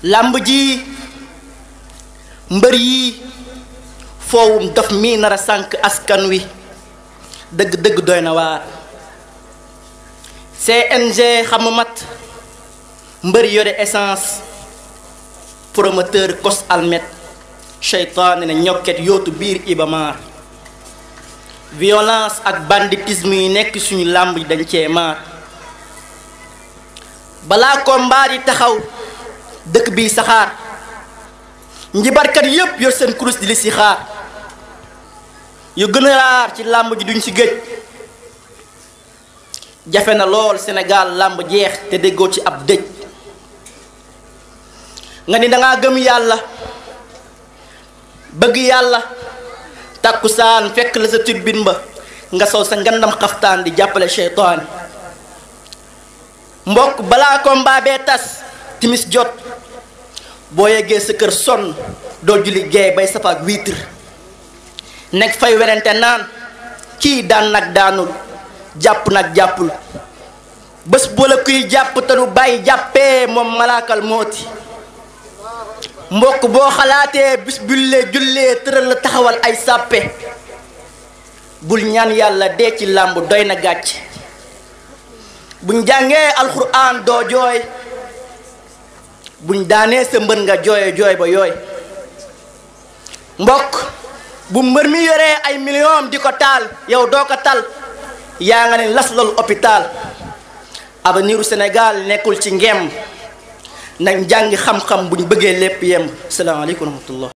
làmb ji mbër yi foowum daf mii nar a sànk askan wi dëgg-dëgg doy na waar CNG xamu mat mbër yore essence promoteur kos almet seytaane ne ñokket yootu biir ibamaar violence ak banditisme yi nekk suñu làmb dañ cee maar balaa combat yi taxaw dëkk bi saxaar njibarkat yépp yor seen kurus di li si xaar yu gën a raar ci làmb ji duñ ci géej jafe na lool Sénégal làmb jeex te déggoo ci ab dëj nga ni dangaa gëm yàlla bëgg yàlla tàkkusaan fekk la sa turbine ba nga sol sa ngandam xaftaan di jàppale seytaane mbokk balaa combat bee tas timis jot boo yeggee sa kër sonn doo julli geey bay safaak wiitre nekk fay werante naan kii daan nag daanul jàpp nag jàppul bés boo la kuy jàpp te du bàyyi jàppee moom malaakal mooti mbokk boo xalaatee bis bullee jullee tëral la taxawal ay sàppe bul ñaan yàlla dee ci làmb doy na gàcc buñ jàngee alxuraan doo jooy buñ daanee sa mbër nga jooye jooy ba yooy mbokk bu mbër mi yoree ay million di ko taal yow doo ko tal yaa nga ne las loolu hôpital avenir u Sénégal nekkul ci ngem nañ jàngi xam-xam buñ bëggee lépp yem salaamaaleykum wa rahmatullah